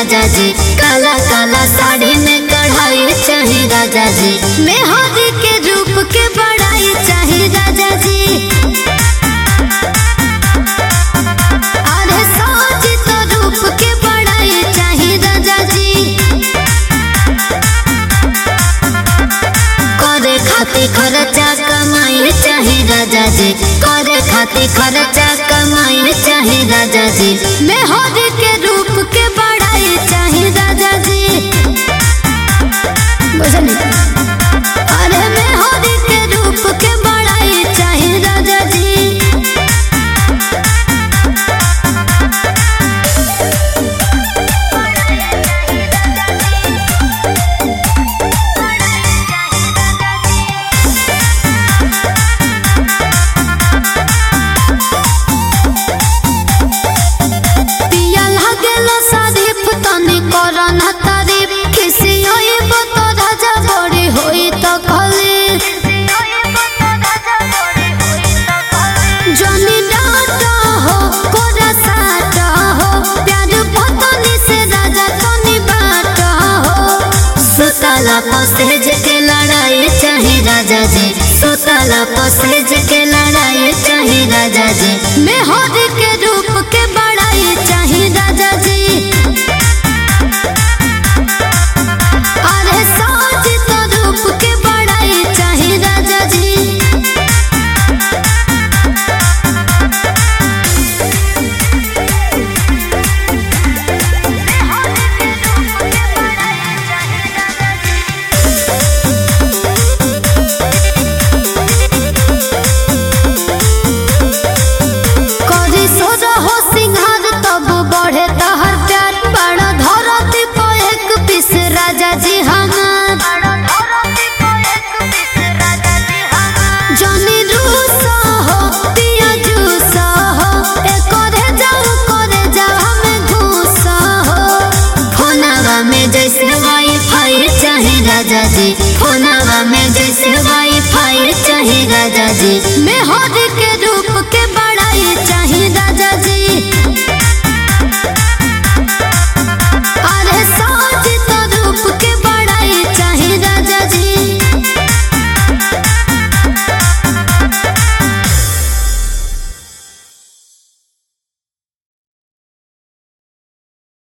राजा जी काला काला साड़ी में कढ़ाई चाहे राजा जी मेहंदी के रूप के बड़ाई चाहे राजा जी अरे साज तो रूप के बड़ाई चाहे राजा जी करे खातिर खर्चा कमाई चाहे राजा जी करे खातिर खर्चा कमाई चाहे राजा जी मेहंदी के रूप के बड़ाई चाहे राजा जी बुझली अरे मेहंदी के रूप के बड़ाई चाहे राजा जी पिया लागेल शादी तनी करन तारीफ खिसी होई बत राजा बड़ी होई त खली जनी डाटा हो कोरा साटा हो प्यार पतनी से राजा तनी बाटा हो सुतला पसेज के लड़ाई चाहे राजा जी सुतला पसेज के लड़ाई चाहे राजा जी मेहर के रूप के बड़ाई चाहे राजा जी अरे साज तो रूप के बड़ाई चाहे राजा जी करी सोजा हो सिंहार तब बढ़े तहर प्यार बड़ा धरती को एक पीस राजा जी हमार जनी रूसा हो पिया जूसा हो ए करे जाऊ करे जाऊ हमें घूसा हो फोनवा में जैसे वाईफाई चाहे राजा जी फोनवा में जैसे वाईफाई चाहे राजा जी मैं हर के